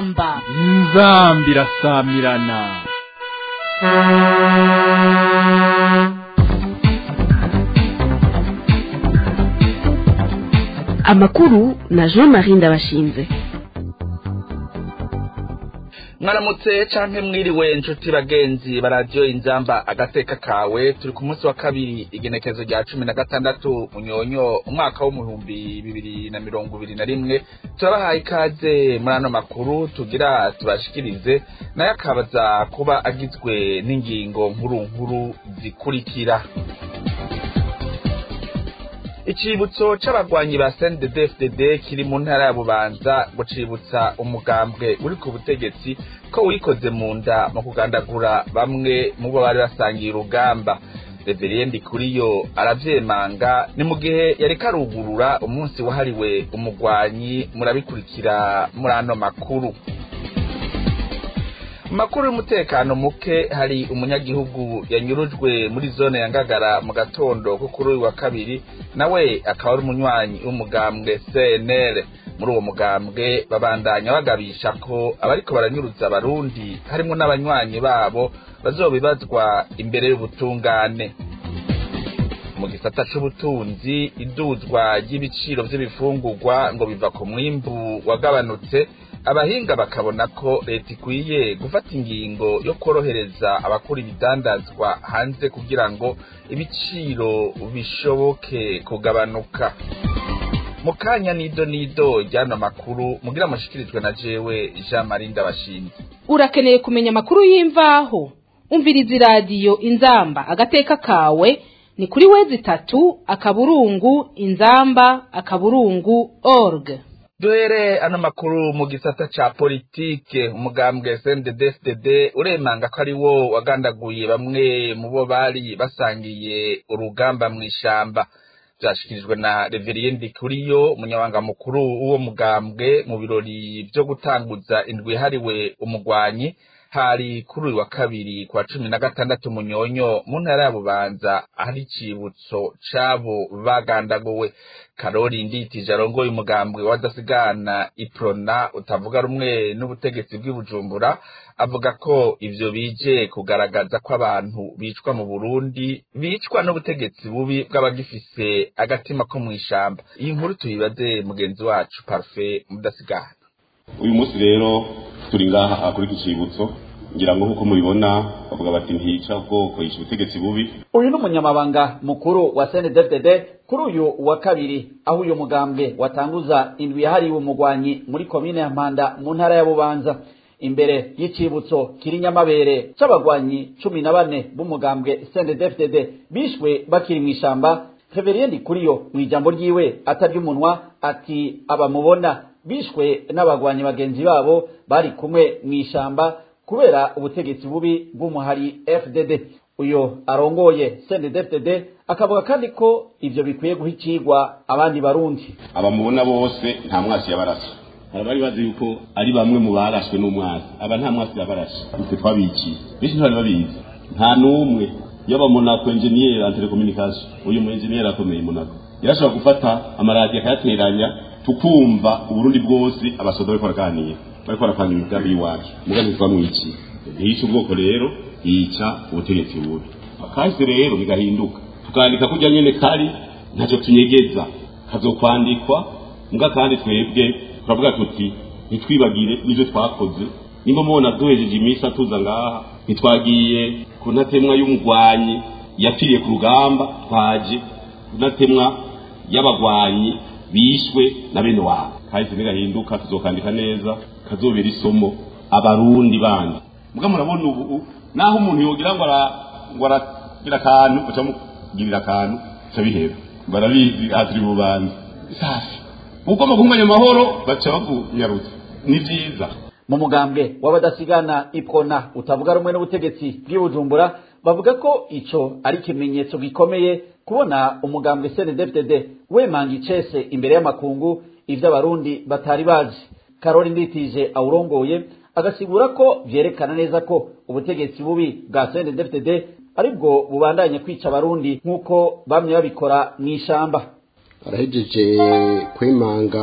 inzamba inzamba irasamirana amakuru na jean marie ndabashinze mwaramutse canke mwiriwe inshuti bagenzi ba radiyo inzamba agateka kawe turi ku munsi wa kabiri igenekezo rya cumi na gatandatu munyonyo umwaka w'umuhumbi bibiri na mirongo ibiri na rimwe turabahaye ikaze muri ano makuru tugira tubashikirize nayo akabaza kuba agizwe n'ingingo nkuru nkuru zikurikira icibutso c'abagwanyi ba CNDD-FDD kiri mu ntara ya Bubanza ngo cibutsa umugambwe uri ku butegetsi ko wikoze mu nda mu kugandagura bamwe mu bo bari basangiye urugamba Reverien Ndikuriyo aravyemanga ni mu gihe yareka arugurura umunsi wahariwe umugwanyi murabikurikira muri ano makuru makuru y'umutekano muke hari umunyagihugu yanyurujwe muri zone ya Ngagara mu gatondo ko kuri uyu wa kabiri nawe akaba ari umunywanyi w'umugambwe CNL muri uwo mugambwe babandanya bagabisha ko abariko baranyuruza abarundi harimo n'abanywanyi babo bazobibazwa imbere y'ubutungane mu gisata c'ubutunzi iduzwa ry'ibiciro vy'ibifungurwa ngo biva ku mwimbu wagabanutse abahinga bakabona ko leta ikwiye gufata ingingo yo korohereza abakora ibidandazwa hanze kugira ngo ibiciro bishoboke kugabanuka mu kanya nido nido ryano makuru mugira mushikirijwe na jewe jean marie ndabashinze urakeneye kumenya amakuru y'imvaho umviriza iradiyo inzamba agateka kawe ni kuri wezi itatu akaburungu inzamba akaburungu org duhere ano makuru mu gisata ca politike umugambwe CNDD-FDD uremanga ko ari wo wagandaguye bamwe mu bo bari basangiye urugamba mw'ishamba vyashikirijwe na Reverien Ndikuriyo umunyabanga mukuru w'uwo mugambwe mu birori vyo gutanguza indwi hariwe umugwanyi hari kuri uyu wa kabiri kwa cumi na gatandatu munyonyo mu ntara ya bubanza ahari icibutso c'abo bagandaguwe karori nditije arongoye umugambwe wadasigana iprona utavuga rumwe n'ubutegetsi bw'ibujumbura avuga ko ivyo bije kugaragaza ko abantu bicwa mu burundi bicwa n'ubutegetsi bubi bw'abagifise agatima ko mw'ishamba iyi nkuru tuyibaze mugenzi wacu parfait mudasigana uyu munsi rero turi ngaha kuri iki cibutso ngira ngo nk'uko mubibona bavuga bati ntica ubwoko yishe ubutegetsi bubi uyu ni umunyamabanga mukuru wa CNDD-FDD kuri uyu wa kabiri aho uyu mugambwe watanguza indwi yahariwe umugwanyi muri komine ya Mpanda mu ntara ya Bubanza imbere y'icibutso kiri nyamabere c'abagwanyi cumi na bane b'umugambwe CNDD-FDD bishwe bakiri mw'ishamba Reveriendi kuriyo mu ijambo ryiwe atarya umunwa ati abamubona bishwe n'abagwanyi bagenzi babo bari kumwe mw'ishamba kubera ubutegetsi bubi bw'umuhari FDD uyo arongoye CNDD-FDD akavuga kandi ko ivyo bikwiye guha icigwa abandi barundi abamubona bose nta mwasi yabarashe hari abari bazi yuko ari bamwe mu barashwe n'umwasi aba nta mwasi yabarashe twe twabikiye benshi ntibari babizi nta n'umwe yaba monako engineer en telecommunication uyu mu engineer akomeye monako yarashobora gufata amaradiyo akayateranya tukumva uburundi bwose abasoda bariko baraganira bariko barapanga imigambi y'iwacu mugambi twamwiciye ntiyica ubwoko rero yica ubutegetsi bubi akahise rero bigahinduka tukandika kurya nyene kari ntacyo tunyegeza kazokwandikwa mbwa kandi twebwe turavuga tuti ntitwibagire n'ivyo twakoze nimba mubona duhejeje iminsi atuza ngaha ntitwagiye ku ntatemwa y'umugwanyi yapfiriye ku rugamba twaje ku ntatemwa y'abagwanyi bishwe na bene wabo kahise bigahinduka tuzokandika neza kazobera isomo abarundi bandi muga murabona ubu naho umuntu yogira ngo ngo aragira akantu bacamugirira akantu cabihera barabizi atiri bubanza safi ugomba kunganya amahoro baca bavunyarutse ni vyiza mu mugambwe w'abadasigana ipona utavuga rumwe n'ubutegetsi bw'ibujumbura bavuga ko ico ari ikimenyetso gikomeye kubona umugambwe CNDD-FDD wemanga icese imbere y'amakungu ivyo abarundi batari bazi karori nditije awurongoye agasigura ko vyerekana neza ko ubutegetsi bubi bwa CNDD-FDD aribwo bubandanye kwica abarundi nk'uko bamye babikora mw'ishamba barahejeje kwemanga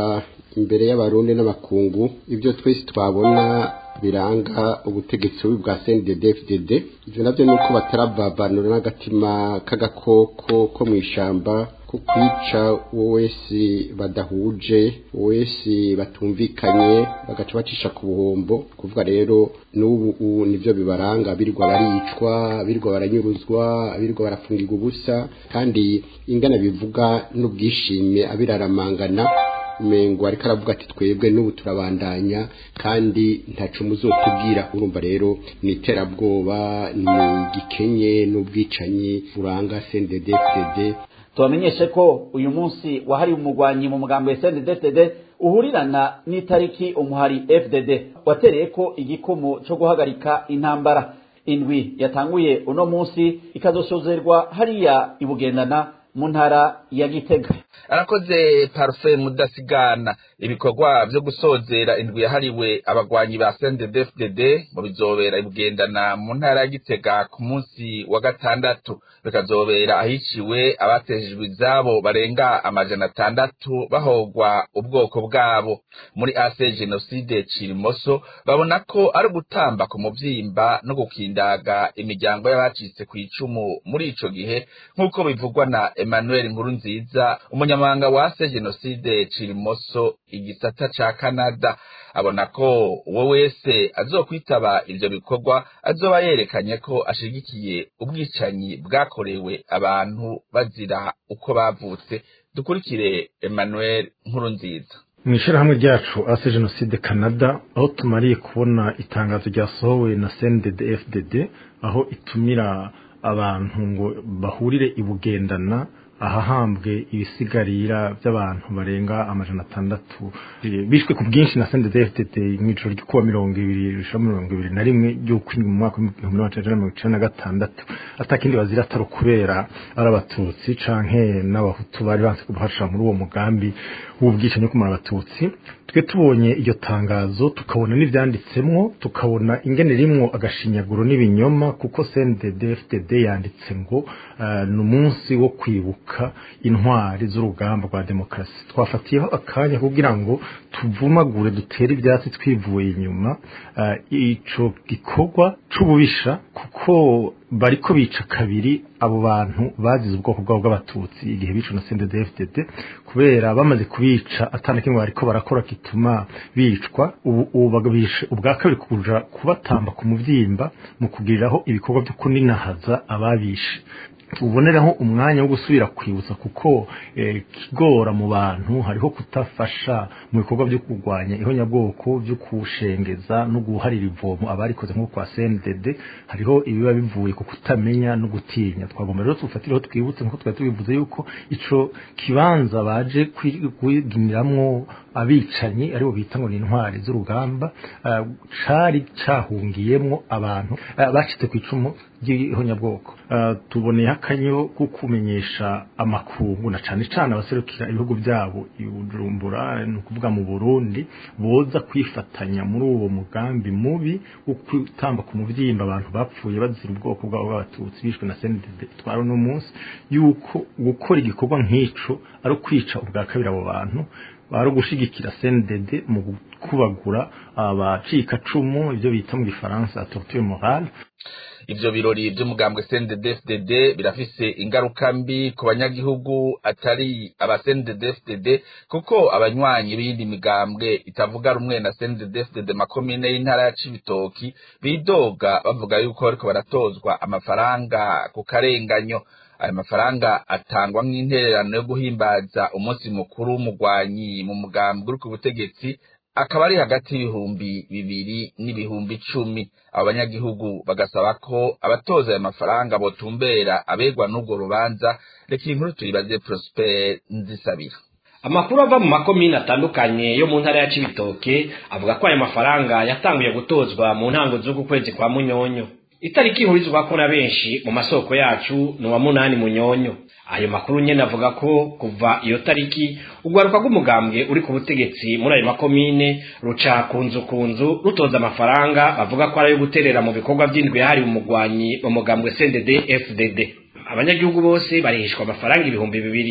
imbere y'abarundi n'abakungu ibyo twese twabona biranga ubutegetsi bubi bwa CNDD-FDD ivyo navyo nuko batarababanura n'agatima k'agakoko ko mw'ishamba ko kwica uwo wese badahuje uwo wese batumvikanye bagaca bacisha ku buhombo kuvuga rero n'ubu ubu nivyo bibaranga birirwa baricwa birirwa baranyuruzwa birirwa barafungirwa ubusa kandi ingana bivuga n'ubwishime abiraramangana umengo ariko aravuga ati twebwe n'ubu turabandanya kandi ntaco muzotubwira urumva rero ni iterabwoba ni gikenye n'ubwicanyi buranga CNDD-FDD tubamenyeshe ko uyu munsi wahariwe umugwanyi mu mugambo wa SNDD-FDD uhurirana n'itariki umuhari FDD watereye ko igikumu cyo guhagarika intambara indwi yatanguye uno munsi ikazosozerwa hariya ibugendana mu ntara ya Gitega arakoze parufe mudasigana ibikorwa vyo gusozera indwi yahariwe abagwanyi ba CNDD-FDD mu bizobera ibugendana mu ntara ya Gitega ku munsi wa gatandatu bikazobera ahiciwe abatejejwe izabo barenga amajana atandatu bahogwa ubwoko bwabo muri ase genocide Cirimoso babona ko ari gutamba ku muvyimba no gukindaga imiryango y'abacitse ku icumu muri ico gihe nk'uko bivugwa na Emmanuel Nkurunziza umunyamabanga wa ase genocide Cirimoso igisata ca Canada abona ko uwo wese azokwitaba ivyo bikorwa azoba yerekanye ko ashigikiye ubwicanyi bwakorewe abantu bazira uko bavutse dukurikire Emmanuel Nkurunziza mu ishyirahamwe ryacu ase jenoside canada aho tumariye kubona itangazo ryasohowe na cndd fdd aho itumira abantu ngo bahurire ibugendana ahahambwe ibisigarira by'abantu barenga amajana atandatu bishwe ku bwinshi na CNDD-FDD mu ijoro ryo kuwa mirongo ibiri rishira mirongo ibiri na rimwe ry'ukwindwi mu mwaka w'ibihumbi magana mirongo icenda na gatandatu atakindi bazira atari ukubera ari abatutsi canke n'abahutu bari banse kuhashira muri uwo mugambi w'ubwicanyi wo kumara abatutsi twe tubonye iryo tangazo tukabona n'ivyanditsemwo tukabona ingene rimwo agashinyaguro n'ibinyoma kuko CNDD-FDD yanditse ngo uh, ni umunsi wo kwibuka intwari z'urugamba rwa demokarasi twafatiyeho akanya kugira ngo tuvumagure dutere ivyatsi twivuye inyuma uh, ico gikorwa c'ububisha kuko bariko bica kabiri abo bantu bazize ubwoko bwabo bw'abatutsi igihe bica na CNDD-FDD kubera bamaze kubica atana kimwe bariko barakora kituma bicwa ubu ubu bagabishe ubwa kabiri kuja kubatamba ku muvyimba mu kugiriraho ibikorwa byo kuninahaza ababishe tuboneraho umwanya wo gusubira kwibutsa kuko kigora mu bantu hariho kutafasha mu bikorwa byo kurwanya ihonyabwoko byo kushengeza no guharira ivomo abarikoze nko kwa CNDD hariho ibiba bivuye ku kutamenya no gutinya twagomba rero tufatireho twibutse nkuko twari tubivuze yuko ico kibanza baje kwiginiramwo abicanyi aribo bita ngo ni intwari z'urugamba uh, cari cahungiyemwo abantu uh, bacitse ku icumu ry'ihonyabwoko uh, tuboneye akanyo ko kumenyesha amakungu na cane cane abaserukira ibihugu byabo ibujumbura ni ukuvuga mu Burundi boza kwifatanya muri uwo mugambi mubi wo kwitamba ku muvyimba abantu bapfuye bazira ubwoko bwabo bw'abatutsi bishwe na CNDD twari no munsi yuko gukora igikorwa nk'ico ari ukwica ubwa kabiri abo bantu ari ugushigikira CNDD mu kubagura abacika cumu ibyo bita mu gifaransa torture morale ivyo birori vy'umugambwe CNDD-FDD birafise ingaruka mbi ku banyagihugu atari aba CNDD-FDD kuko abanywanyi b'iyindi migambwe itavuga rumwe na CNDD-FDD makomine y'intara ya Cibitoki bidoga bavuga yuko bariko baratozwa amafaranga ku karenganyo ayo mafaranga atangwa nk'intererano yo guhimbaza umunsi mukuru w'umugwanyi mu mugambwe uri ku butegetsi akaba ari hagati y'ibihumbi bibiri n'ibihumbi icumi abo banyagihugu bagasaba ko abatoza ayo mafaranga botumbera abegwa n'urwo rubanza reka iyi nkuru tuyibaze Prosper Nzisabira amakuru ava mu makomine atandukanye yo mu ntara ya Cibitoke avuga ko ayo mafaranga yatanguye gutozwa mu ntango z'uku kwezi kwa Munyonyo itariki ihurizwa ko na benshi mu masoko yacu ni uwa munani Munyonyo ayo makuru nyene avuga ko kuva iyo tariki urwaruka rw'umugambwe uri ku butegetsi muri ayo makomine ruca kunzu kunzu rutoza amafaranga bavuga ko ari ayo guterera mu bikorwa vy'indwi yahariwe umugwanyi mu mugambwe CNDD FDD abanyagihugu bose barihishwa amafaranga ibihumbi bibiri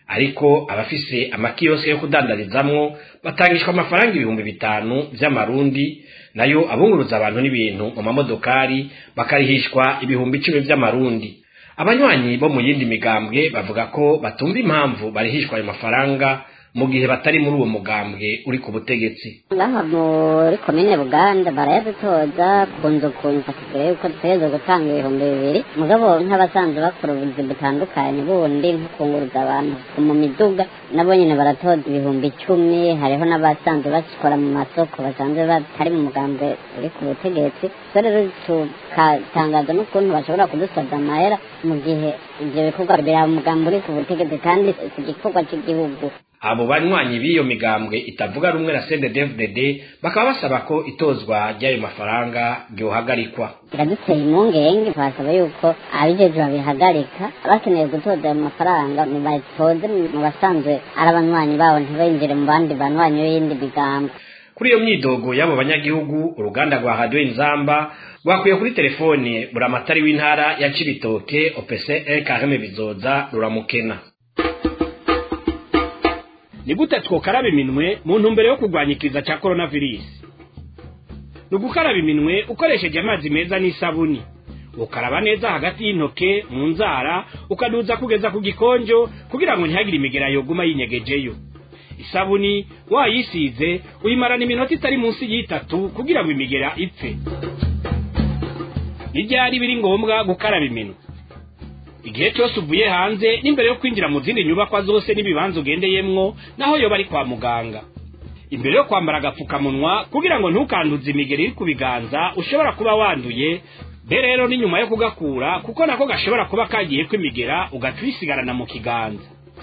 ariko abafise amakiyosike yo kudandarizamwo batangishwa amafaranga ibihumbi bitanu vy'amarundi nayo abunguruza abantu n'ibintu mu mamodokari bakarihishwa ibihumbi icumi vy'amarundi abanywanyi bo mu yindi migambwe bavuga ko batumva impamvu barihishwa ayo mafaranga mu gihe batari muri uwo mugambwe uri ku butegetsi ngaha muri komine buganda barayadutoza ku nzu ku nzu bakubwira yuko dutegerezwa gutanga ibihumbi bibiri mugabo nk'abasanzwe bakora ubuzi butandukanye bundi nko kunguruza abantu mu miduga nabo nyine baratoza ibihumbi icumi hariho n'abasanzwe bakora mu masoko basanzwe batari mu mugambwe uri ku butegetsi so rero tukatangaza n'ukuntu bashobora kudusabya amahera mu gihe ibyo bikorwa biri mu mugambi uri ku butegetsi kandi si igikorwa cy'igihugu abo banywanyi b'iyo migambwe itavuga rumwe na CNDD-FDD bakaba basaba ko itozwa ry'ayo mafaranga ryohagarikwa biraduteye impungenge twasaba yuko abijejwe babihagarika bakeneye gutoza ayo mafaranga batoze mu basanzwe ari abanywanyi babo ntibinjire mu bandi banywanyi b'iyindi migambwe kuri iyo myidogo y'abo banyagihugu uruganda rwa radio inzamba rwakuye kuri telefone buramatari w'intara ya cibitoke opc kareme bizoza ruramukena ni gute twokaraba iminwe mu ntumbero yo kurwanya ikiza cya coronavirus ni ugukaraba iminwe ukoresheje amazi meza n'isabuni ukaraba neza hagati y'intoke mu nzara ukaduza kugeza ku gikonjo kugira ngo ntihagire imigera yoguma yinyegejeyo isabuni wayisize uyimarana iminota itari munsi y'itatu kugira ngo imigera ipfe n'ibyari biri ngombwa gukaraba iminwe igihe cyose uvuye hanze n'imbere yo kwinjira mu zindi nyubakwa zose n'ibibanza ugendeyemwo naho yoba ari kwa muganga imbere yo kwambara agapfukamunwa kugira ngo ntukanduze imigeri iri ku biganza ushobora kuba wanduye be rero ni nyuma yo kugakura kuko nako gashobora kuba kagiye kwimigera ugaca uyisigarana mu kiganza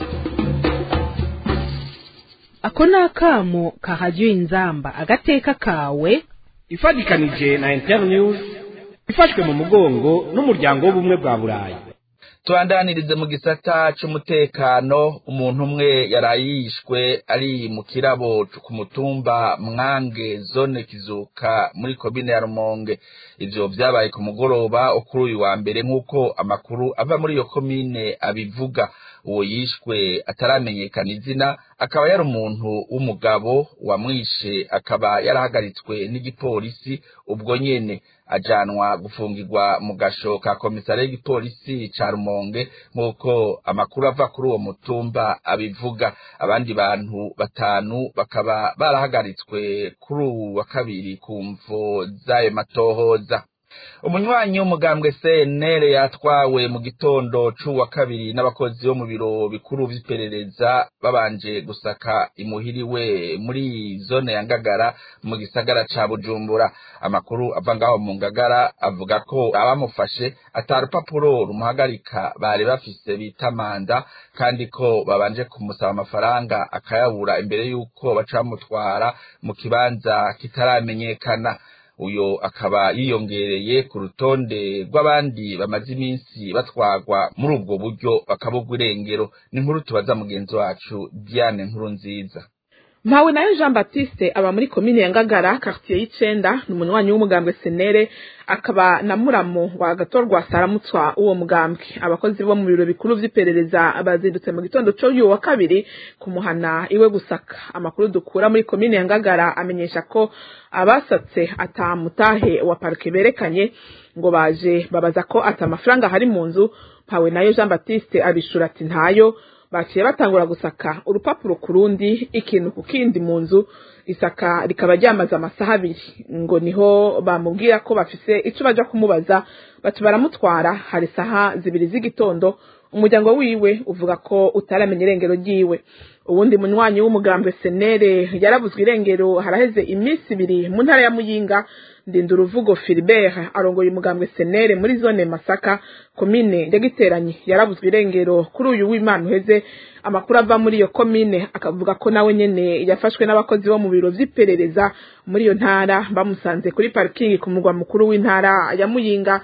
ako ni akamo ka radiyo inzamba agateka kawe ifatikanije na internews ifashwe mu mugongo n'umuryango w'ubumwe bwa burayi tubandanirize mu gisata c'umutekano umuntu umwe yarayishwe ari mu kirabo ku mutumba mwange zone kizuka muri komine ya rumonge ivyo vyabaye ku mugoroba kuri uyu wa mbere nk'uko amakuru ava muri iyo komine abivuga uwo yishwe ataramenyekana izina akaba yari umuntu w'umugabo wamwishe akaba yarahagaritswe n'igipolisi ubwo nyene ajanwa gufungirwa mu gasho ka komisare y'igipolisi ca rumonge nk'uko amakuru ava kuri uwo mutumba abivuga abandi bantu batanu bakaba barahagaritswe kuri uwu wa kabiri ku mvo z'ayo matohoza umunywanyi w'umugambwe CNL yatwawe mu gitondo c'uwa kabiri n'abakozi bo mu biro bikuru vy'iperereza babanje gusaka imuhiriwe muri zone ya Ngagara mu gisagara ca Bujumbura amakuru ava ngaho mu Ngagara avuga ko abamufashe atarupapuro rumuhagarika bari bafise bita manda kandi ko babanje kumusaba amafaranga akayabura imbere y'uko baca bamutwara mu kibanza kitaramenyekana uyo akaba yiyongereye ku rutonde rw'abandi bamaze iminsi batwagwa muri ubwo buryo bakabugwa irengero ni nkuru tubaza mugenzi wacu Diane nkuru nziza mpawe nayo jean baptiste aba muri komine ya ngagara quartier y'icenda ni umunywanyi w'umugambwe senere akaba na muramo wa gatorwa saramutswa uwo mugambwe abakozi bo mu biro bikuru vy'iperereza bazindutse mu gitondo co uyu wa kabiri kumuhana iwe gusaka amakuru dukura muri komine ya ngagara amenyesha ko abasatse atamutahe wa parike berekanye ngo baje babaza ko ata amafaranga hari mu nzu mpawe nayo jean baptiste abishura ati ntayo baciye batangura gusaka urupapuro ku rundi ikintu ku kindi mu nzu isaka rikaba ryamaze amasaha abiri ngo niho bamubwira ko bafise ico baja kumubaza baca baramutwara hari saha zibiri z'igitondo umuryango wiwe uvuga ko utaramenya irengero ryiwe uwundi munywanyi w'umugambwe senere yarabuzwe irengero haraheze iminsi ibiri mu ntara ya muyinga ndinda uruvugo Philibert arongoye umugambwe senere muri zone Masaka komine ndagiteranye yarabuzwe irengero kuri uyu w'Imana uheze amakuru ava muri iyo komine akavuga ko nawe nyene yafashwe n'abakozi bo mu biro vy'iperereza muri iyo ntara bamusanze kuri parking ku mugwa mukuru w'intara ya Muyinga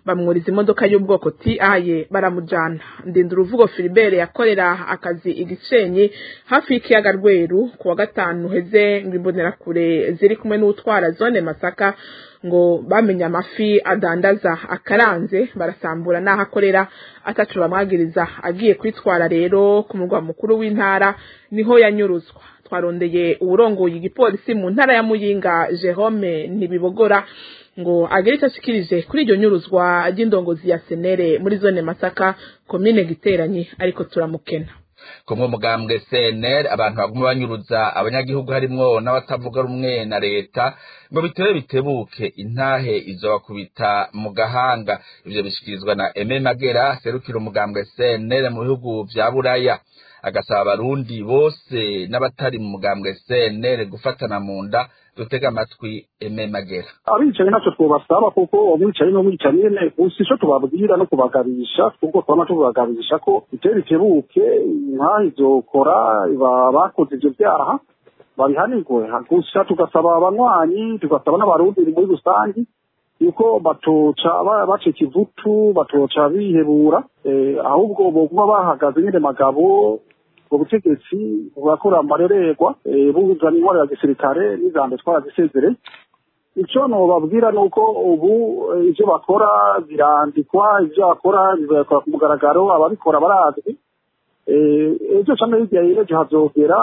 bamwuriza imodoka y'ubwoko tiaye baramujana ndinda uruvugo filibert yakorera akazi igisenyi hafi y'ikiyaga rweru ku wa gatanu heze ngo imbonerakure ziri kumwe n'utwara zone masaka ngo bamenye amafi adandaza akaranze barasambura n'aho akorera atacu bamwagiriza agiye kwitwara rero ku murwa mukuru w'intara niho yanyuruzwa twarondeye uwurongoye igipolisi mu ntara ya muyinga jerome ntibibogora ngo agire icyo ashikirije kuri iryo nyuruzwa ry'indongozi ya senere muri zone masaka komine giteranyi ariko turamukena kumwe mugambwe CNL abantu baguma banyuruza abanyagihugu harimwo n'abatavuga rumwe na leta ngo bitebe bitebuke intahe izobakubita mu gahanga ivyo bishikirizwa na Aime Magera serukira umugambwe CNL mu bihugu vya Buraya agasaba abarundi bose n'abatari mu mugambwe CNL gufatana mu nda dutega amatwi Aime Magera abicaye ntacyo twobasaba kuko umwicaye n'umwicaye nyene gusa ico tubabwira no kubagabisha kuko twama tubagabisha ko biteye bitebuke inkaha izokora bakoze ivyo vyaha babihanirwe gusa tugasaba abanywanyi tugasaba n'abarundi muri rusangi yuko batoca bacika ivutu batoca bihebura ahubwo boguma bahagaze nyene magabo ubwo butegetsi burakora amarererwa buzana intwaro ya gisirikare n'ijambo twarazisezere icyo nobabwira ni uko ubu ibyo bakora birandikwa ibyo bakora bibakora ku mugaragaro ababikora barazwi ejo cyangwa hirya y'ejo hazogera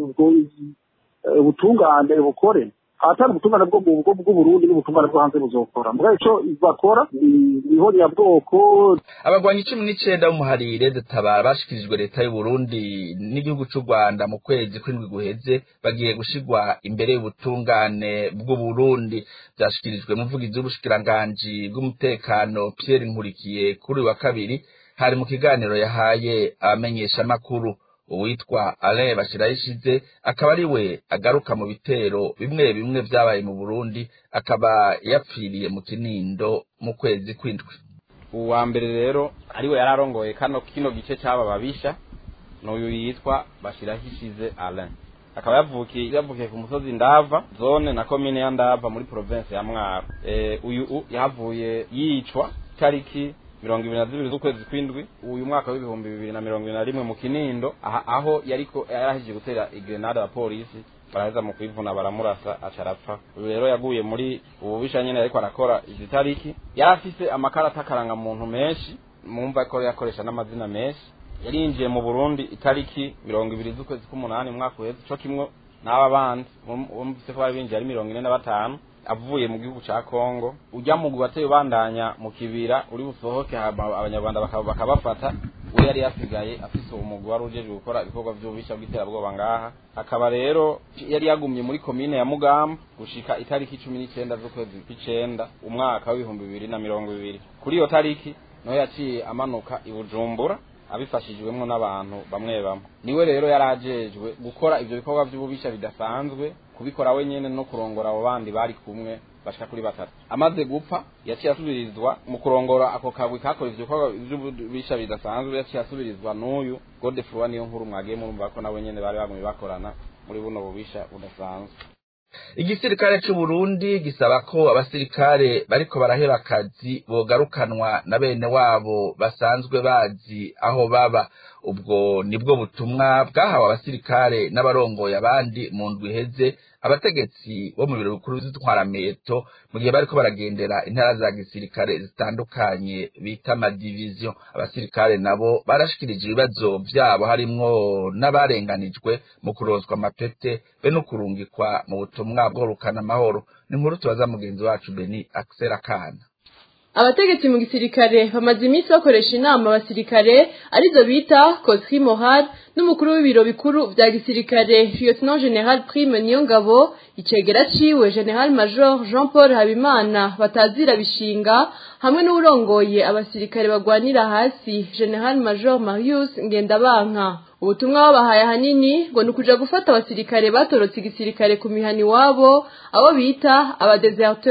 ubutungane bukore atari ubutungane bwo mu bwo bw'uburundi n'ubutungane bwo hanze buzokora mbwa ico bakora niho nyabwoko abagwanyi cumi n'icenda b'umuharire dutabara bashikirijwe leta y'uburundi n'igihugu c'u rwanda mu kwezi kw'indwi guheze bagiye gushirwa imbere y'ubutungane bw'uburundi vyashikirijwe muvugizi w'ubushikiranganji bw'umutekano pierre nkurikiye kuri uyu wa kabiri hari mu kiganiro yahaye abamenyeshamakuru uwitwa Alain Bashirayishize akaba ari we agaruka mu bitero bimwe bimwe vyabaye mu Burundi akaba yapfiriye mu Kinindo mu kwezi kw'indwi uwa mbere rero ari we yararongoye kano kino gice c'aba babisha n'uyu yitwa Bashirahishize Alain akaba yavukiye yavukiye ku musozi Ndava zone na komine ya Ndava muri province ya Mwaro e, uyu yahavuye yicwa tariki mirongo ibiri na zibiri z'ukwezi kw'indwi uyu mwaka w'ibihumbi bibiri na mirongo ibiri na rimwe mu kinindo aha aho yariko yarahije gutera igrenade ya polisi baraheza mu kwivuna baramurasa aca arapfa uyu rero yaguye muri ubu bisha nyene yariko arakora izi tariki yari afise amakarata akaranga muntu menshi mumva ko yakoresha n'amazina menshi yarinjiye mu burundi itariki mirongo ibiri z'ukwezi k'umunani umwaka uheze co kimwe n'aba bandi bumvise ko bari binjiye ari mirongo ine na batanu avuye mu gihugu ca Kongo ujya mu gubateye ubandanya mu kibira uri busohoke abanyarwanda bakabafata we yari yasigaye afise umugwi wari ujeje gukora ibikorwa vy'ububisha bw'iterabwoba ngaha akaba rero yari yagumye muri komine ya Mugamba gushika itariki cumi n'icenda z'ukwezi kw'icenda umwaka w'ibihumbi bibiri na mirongo ibiri kuri iyo tariki niho yaciye amanuka i Bujumbura abifashijwemo n'abantu bamwe bamwe niwe rero yarajejwe gukora ivyo bikorwa vy'ububisha bidasanzwe kubikora wenyene no kurongora abo bandi bari kumwe bashika kuri batatu amaze gupfa yaciye asubirizwa mu kurongora ako kagwi kakora ivyo bikorwa vy'ububisha bidasanzwe yaciye asubirizwa n'uyu Godefroid niyo nkuru mwagiye murumva ko nabo nyene bari bagumye bakorana muri buno bubisha budasanzwe igisirikare c'u Burundi gisaba ko abasirikare bariko baraheba akazi bogarukanwa na bene wabo basanzwe bazi aho baba ubwo nibwo butumwa bwahawe abasirikare n'abarongoye abandi mu ndwi iheze abategetsi bo mu biro bikuru vy'intwarameto mu gihe bariko baragendera intara za gisirikare zitandukanye bita amadiviziyo abasirikare nabo barashikirije ibibazo vyabo harimwo n'abarenganijwe mu kurozwa amapete be no kurungikwa mu butumwa bworukana amahoro ni inkuru tubaza mugenzi wacu beni akisera kana abategetsi mu gisirikare bamaze iminsi bakoresha inama abasirikare arizo bita Kotri Mohad n'umukuru w'ibiro bikuru vya gisirikare Lieutenant General Prime Niyongabo icegera ciwe General Major Jean Paul Habimana batazira bishinga hamwe n'urongoye abasirikare bagwanira hasi General Major Marius Ngendabanka ubutumwa babahaye ahanini ngo ni ukuja gufata abasirikare batorotse igisirikare ku mihani wabo abo bita abadeserteur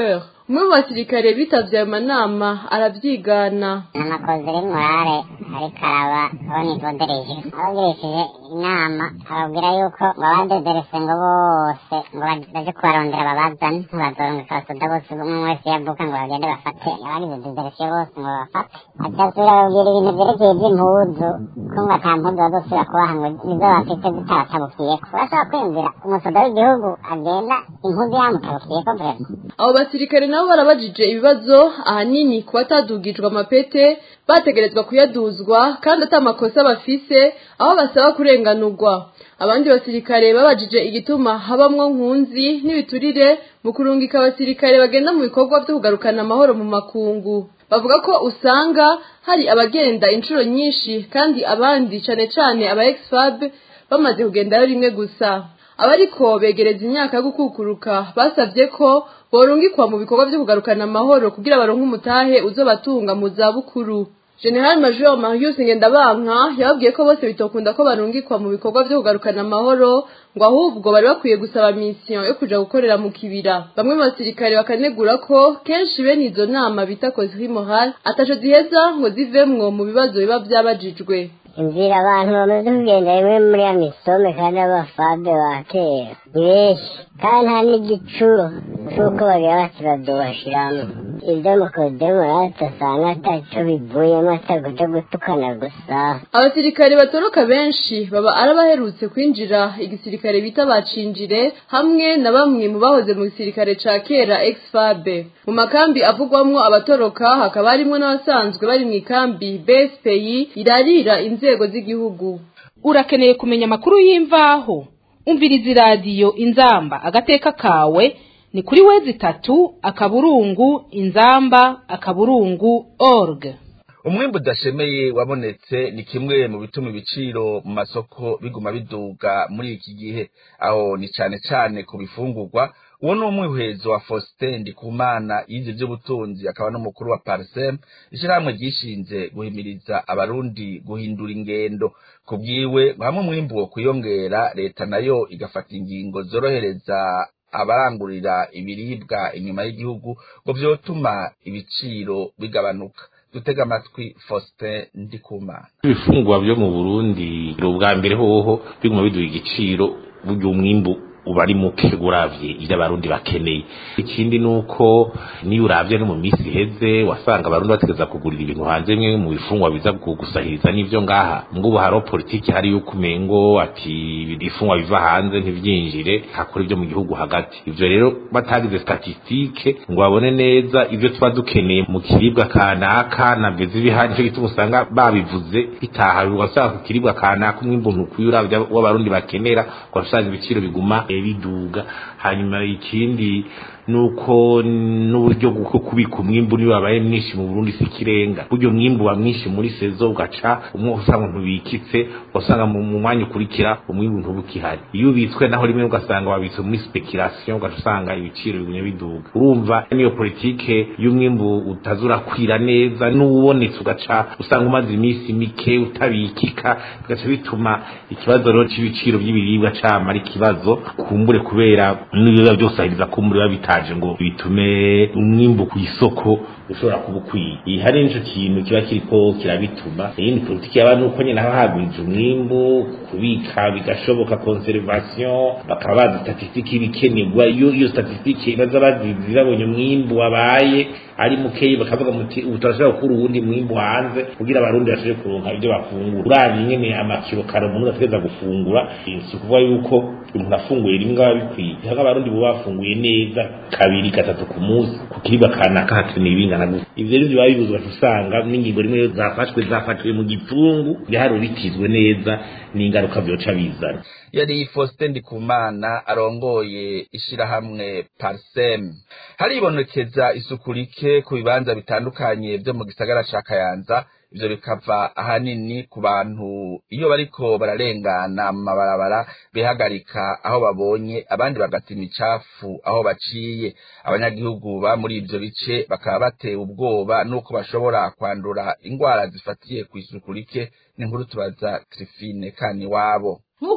umwe mu basirikare bitavye ayo manama aravyigana n'amakozi morale ariko araba abonivodereje abagirishije inama ababwira yuko ngo abadederese ngo bose ngo baje kubarondera babazane ntibazorungika abasoda bose umwe wese yavuka ngo bagende bafate abagize dederesiyo bose ngo bafate acasubira babwira ibintu vyerekeye ivy'impuzu ko ngo ata mpuzu bazosubira kubaha ngo nizo bafite zitabatabukiyeko urashobora kwiyumvira umusoda w'igihugu agenda impuzu yamutabukiyeko vrema abo basirikare nabo barabajije ibibazo ahanini ku batadugijwe amapete bategerezwa kuyaduzwa kandi ata makosa bafise aho basaba kurenganurwa abandi basirikare babajije igituma habamwo nkunzi n'ibiturire mu kurungika abasirikare bagenda mu bikorwa vyo kugarukana amahoro mu makungu bavuga ko usanga hari abagenda inshuro nyinshi kandi abandi cane cane aba exfab bamaze kugendayo rimwe gusa abariko begereza imyaka yo gukukuruka basavye ko borungikwa mu bikorwa vyo kugarukana amahoro kugira baronke umutahe uzobatunga mu zabukuru General Major Marius Ngendabanka yababwiye ko bose bitokunda ko barungikwa mu bikorwa vyo kugarukana amahoro ngo ahubwo bari bakwiye gusaba mission yo kuja gukorera mu kibira bamwe mu basirikare bakanegura ko kenshi bene izo nama bita causerie morale ataco ziheza ngo zivemwo mu bibazo biba vyabajijwe inzira abantu bamaze kugenda rimwe muri ya misome kandi abafabe ba kera ni benshi kandi nta n'igicuro c'uko bagira bati badubashiramo ibyo mukodemora tutasanga ataco bivuyemo atakuja gutukana gusa abasirikare batoroka benshi baba arabaherutse kwinjira igisirikare bita bacinjire hamwe na bamwe mu bahoze mu gisirikare ca kera exfabe mu makambi avugwamwo abatoroka hakaba harimwo n'abasanzwe bari mu ikambi BSPI irarira inzego z'igihugu urakeneye kumenya amakuru y'imvaho umviriza iradiyo inzamba agateka kawe ni kuri wezi itatu akaburungu inzamba akaburungu org umwimbu udashemeye wabonetse ni kimwe mu bituma ibiciro mu masoko biguma biduga muri iki gihe aho ni cane cane ku bifungurwa uwo ni umwihezo wa Faustin Ndikumana yize by'ubutunzi akaba n'umukuru wa Parsem ishyirahamwe ryishinze guhimiriza abarundi guhindura ingendo ku bwiwe hamwe umwimbu wo kuyongera leta nayo igafata ingingo zorohereza abarangurira ibiribwa inyuma y'igihugu ngo vyotuma ibiciro bigabanuka dutega amatwi Faustin Ndikumana ibifungwa byo mu Burundi ubwa mbere hoho biguma biduha igiciro burya umwimbu uba ari muke uravye ivyo abarundi bakeneye ikindi nuko niyo uravye no mu misi iheze wasanga abarundi bategeza kugurira ibintu hanze bimwe mu bifungwa biza gusahiriza n'ivyo ngaha ngubu hariho politiki hari yuko umengo ati ibifungwa biva hanze ntivyinjire hakora ivyo mu gihugu hagati ivyo rero batagize statistike ngo babone neza ivyo tuba dukeneye mu kiribwa kanaka navyo zibihari nico gituma usanga babivuze bitaha ugasanga ku kiribwa kanaka umwimbu ntukwiye uravye w'abarundi bakenera ugasanga ibiciro biguma biduga hanyuma ikindi nuko n'uburyo bwo kubika umwimbu niba wabaye mwinshi mu Burundi si kirenga buryo umwimbu wa mwinshi muri sezo ugaca umwe usanga ntubikitse usanga mu mwanya ukurikira umwimbu ntubukihari iyo ubitswe naho rimwe ugasanga wabitse muri speculation ugaca usanga ibiciro bigumye biduga urumva niyo politike y'umwimbu utazura kwira neza n'ubonetse ugaca usanga umaze iminsi mike utabikika bigaca bituma ikibazo rero c'ibiciro by'ibiribwa cama ari ikibazo kumbure kubera n'ibiba byose ahiriza kumbure babita bitaje ngo bitume umwimbu ku isoko ushobora kuba ukwiye hari nico kintu kiba kiriko kirabituma iyindi politiki yaba nuko nyene haba hagwije umwimbu kubika bigashoboka conservation bakaba bazi statistiki ibikenerwa iyo iyo statistiki baza bazizi babonye umwimbu wabaye ari mukeyi bakavuga muti ubu turashobora gukura uwundi mwimbu hanze kugira abarundi bashobore kuronka ibyo bafungura uravye nyene amakiro kare umuntu ategeza gufungura si ukuvuga yuko umuntu afunguye rimwe aba bikwiye haka abarundi bo bafunguye neza kabiri gatatu ku munsi ku kiribwa kanaka hakeneye ibingana gusa ivyo rero biba bibuzwa usanga n'ingingo rimwe zafashwe zafashwe mu gipfungu bihari bitizwe neza n'ingaruka vyoca bizana yari Faustin Ndikumana arongoye ishirahamwe Parsem haribonekeza isuku rike ku bibanza bitandukanye vyo mu gisagara ca Kayanza ivyo bikava ahanini ku bantu iyo bariko bararengana mu mabarabara bihagarika aho babonye abandi bagata imicafu aho baciye abanyagihugu ba muri ivyo bice bakaba batewe ubwoba nuko bashobora kwandura ingwara zifatiye ku isuku rike n'inkuru tubaza Trifine kani wabo nk'uko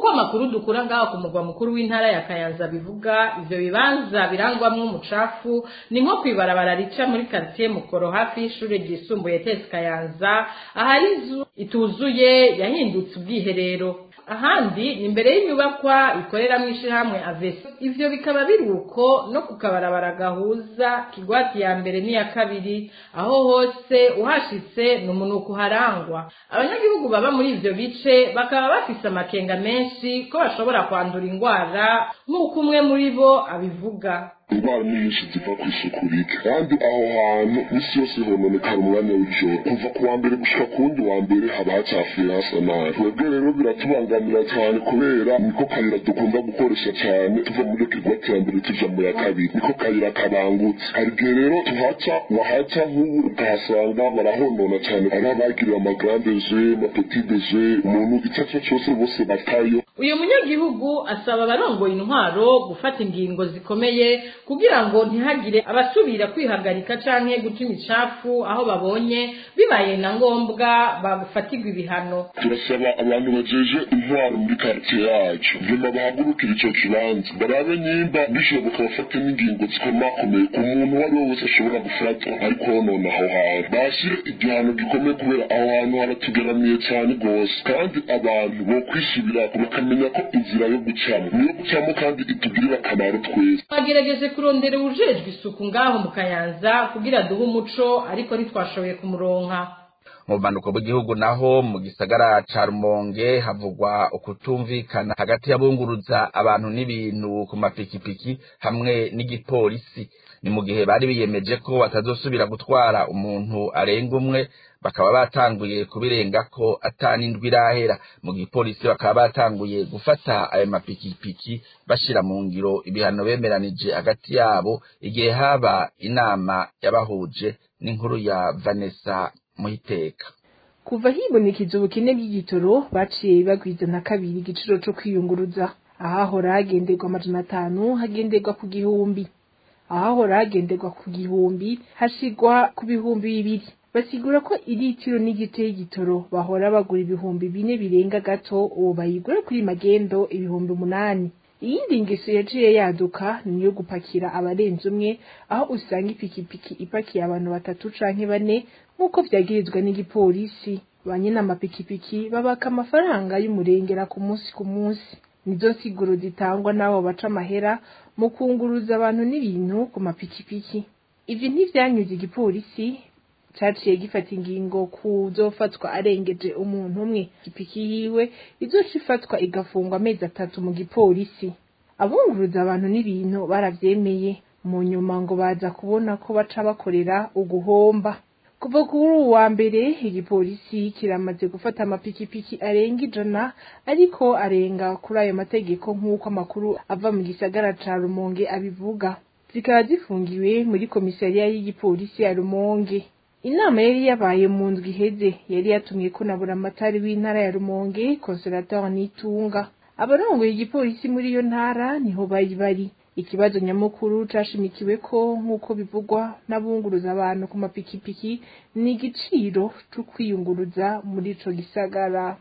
nk'uko amakuru dukura ngaho ku mugwa mukuru w'intara ya kayanza bivuga ivyo bibanza birangwamwo umucafu ni nko kwibarabara rica muri quartier mukoro hafi y'ishure ryisumbuye tesi kayanza ahari inzu ituzuye yahindutse ubwiherero ahandi ni imbere y'inyubakwa ikoreramo ishyirahamwe avesi ivyo bikaba biri uko no ku kabarabara gahuza kigwati ya mbere n'iya kabiri aho hose uhashitse ni umunuko uharangwa abanyagihugu baba muri ivyo bice bakaba bafise amakenga menshi ko bashobora kwandura indwara nk'uko umwe muri bo abivuga indwara nyinshi ziva ku isuku rike kandi aho hantu isi yose hononekara umwanya w'ijoro kuva ku wa mbere gushika ku wundi wa mbere haba hacafuye hasa nabi twebwe rero biratubangamira cyane kubera niko kayira dukunda gukoresha cyane tuva muri kigwa cya mbere tuja mu ya kabiri niko kayira kabangutse hari igihe rero tuhaca wahaca nk'ubu ukahasanga barahonona cyane ari abagiriwe amagrande je amapetite je umuntu icyo ari cyo cyose bose batayo uyu munyagihugu asaba abarongoye intwaro gufata ingingo zikomeye kugira ngo ntihagire abasubira kwihagarika canke guca imicafu aho babonye bibaye na ngombwa bafatirwa ibihano turasaba abantu bajeje intwaro muri quartier yacu nyuma bahagurukira ico kibanza barabe nyimba bishoboka bafate n'ingingo zikomakomeye ku muntu uwo ari we wese ashobora gufatwa ariko honona aho hantu bashyire igihano gikomeye kubera aho hantu haratugeramiye cyane rwose kandi abantu bo kwisubira bakamenya ko inzira yo gucamo niyo gucamo kandi itugirira akamaro twese twagerageje kurondera uwujejwe isuku ngaho mu kayanza kugira duhe umuco ariko ntitwashoboye kumuronka mu bumanuko bw'igihugu naho mu gisagara ca rumonge havugwa ukutumvikana hagati y'abunguruza abantu n'ibintu ku mapikipiki hamwe n'igipolisi ni mu gihe bari biyemeje ko batazosubira gutwara umuntu arenga umwe bakaba batanguye kubirenga ko atanindwi irahera mu gipolisi bakaba batanguye gufata ayo mapikipiki bashira mu ngiro ibihano bemeranije hagati yabo igihe haba inama yabahuje n'inkuru ya Vanessa Muhiteka kuva hibonekeza ubukene bw'igitoro baciye bagwiza na kabiri igiciro co kwiyunguruza ahahora hagenderwa amajana atanu hagenderwa ku gihumbi ahahora hagenderwa ku gihumbi hashigwa ku bihumbi bibiri basigura ko iritiro n'igice y'igitoro bahora bagura ibihumbi bine birenga gato ubu bayigura kuri magendo ibihumbi umunani iyindi ngeso yaciye yaduka ni iyo gupakira abarenze umwe aho usanga ipikipiki ipakiye abantu batatu canke bane nk'uko vyagirizwa n'igipolisi ba nyina amapikipiki babaka amafaranga y'umurengera ku munsi ku munsi nizo nsiguro zitangwa n'abo baca amahera mu kunguruza abantu n'ibintu ku mapikipiki ivyo ntivyanyuze igipolisi caciye gifata ingingo kuzofatwa arengeje umuntu umwe ipiki yiwe izoca ifatwa igafungwa amezi atatu mu gipolisi abunguruza abantu n'ibintu baravyemeye mu nyuma ngo baza kubona ko baca bakorera uguhomba kuva kuri uwu wa mbere igipolisi kiramaze gufata amapikipiki arenga ijana ariko arenga kuri ayo mategeko nk'uko amakuru ava mu gisagara ca rumonge abivuga zikaba zifungiwe muri komisariya y'igipolisi ya rumonge inama yari yabaye mu ndwi iheze yari yatumye ko na buramatari w'intara ya rumonge consolateur nitunga abarongoye igipolisi muri iyo ntara niho bari bari ikibazo nyamukuru cashimikiwe ko nk'uko bivugwa n'abunguruza abantu ku mapikipiki ni igiciro co kwiyunguruza muri ico gisagara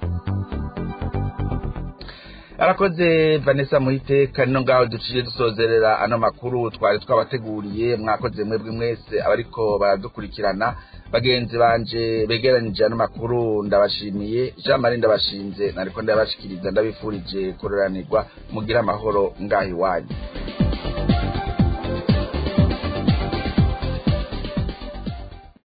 arakoze vanessa muhiteka no ngaho duciye dusozerera ano makuru twari twabateguriye mwakoze mwebwe mwese abariko baradukurikirana bagenzi banje begeranije ano makuru ndabashimiye jean marie ndabashinze nariko ndabashikiriza ndabifurije kuroranirwa mugire amahoro ngaho iwanyu